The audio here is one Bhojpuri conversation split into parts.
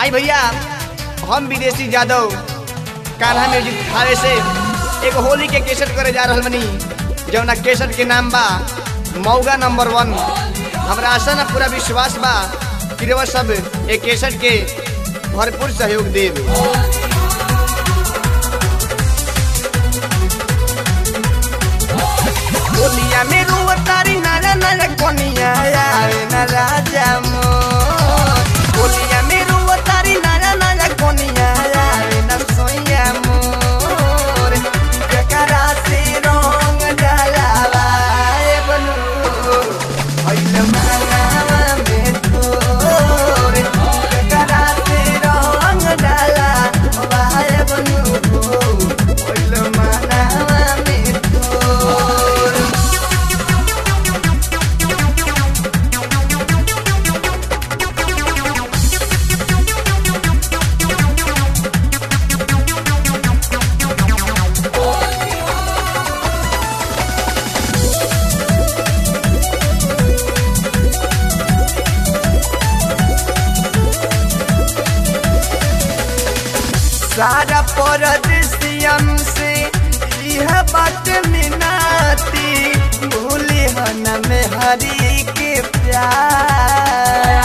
आई भैया हम विदेशी यादव कान्हा म्यूजिक थावे से एक होली के केसट करे जा रहल बनी जौना केसट के नाम बा मौगा नंबर वन हमरा आशा ना पूरा विश्वास बा कि रउआ सब एक केसट के भरपूर सहयोग देव होलिया में रुआ तारी नारा नारा कोनिया आवे ना राजा मोर होलिया में रुआ तारी नारा नारा कोनिया आवे ना सोया मोर जकरा से रंग डालावा ए बनू होइल मांगावा में तोर जकरा से रंग डालावा ए बनू होइल मांगावा में तोर सारा परदेसियन से यह बात मिनाती भूली हन में हरी के प्यार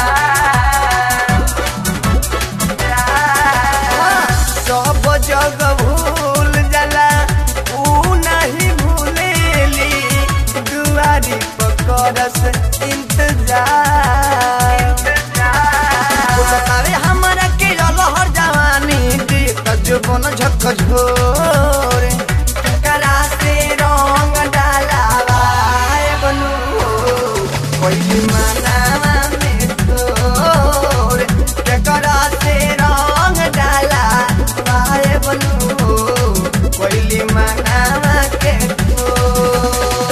सब जग भूल जाला ऊ नहीं भूलेली दुआरी पकड़स इंतजार बतावे हमरा के लहर जवानी दी तजुबन झक झोर करा से रंग डालावा ए बनू कोई मनावा में तोर करा से रंग डालावा ए बनू कोई मनावा के तोर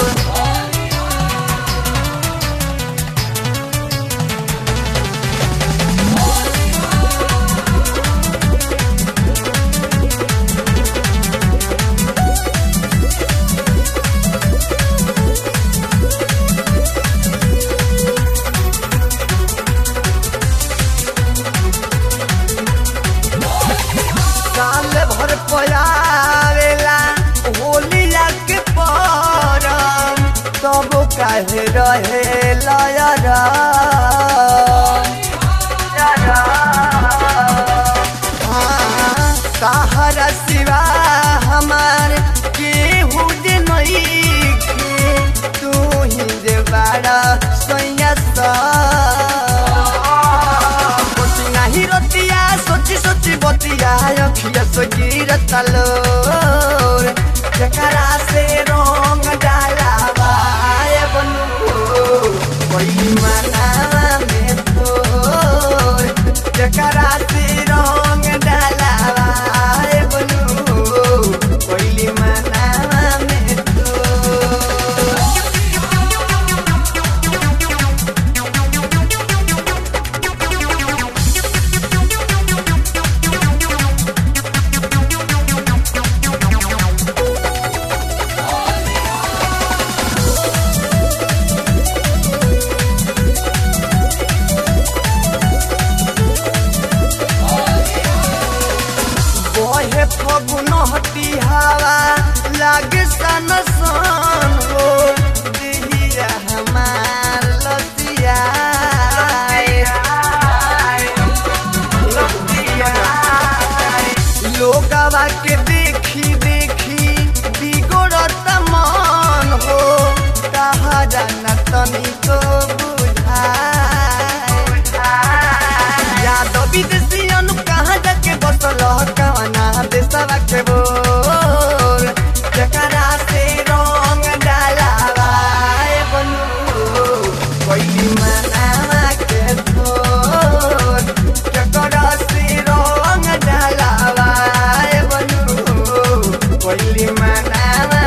साल भर पयावेला होलिया के परम तब काहे रहे लयरा सहारा सिवा हमार केहू जे नइखे तू ही जे बाड़ा सैया सा सोची नाही रतिया सोची सोची बतिया अखिया सोची रतलोर जकरा से रंग डालावा ए बनू कोई मनावा में तोर जकरा से रंग डालावा ए बनू कोई मनावा में तोर बहे फगुन हटी हवा लागे सन सन हो दिहिया हमार लतिया लोगवा के देखी देखी बिगड़त मन हो कहा जाना तनिको बुझाए यादव विदेशियन कहाँ जाके बसल कवना देशवा के बोल जकरा से रंग डालावा ए बनू कोई मनावा के तोर जकरा से रंग डालावा ए बनू कोई मनावा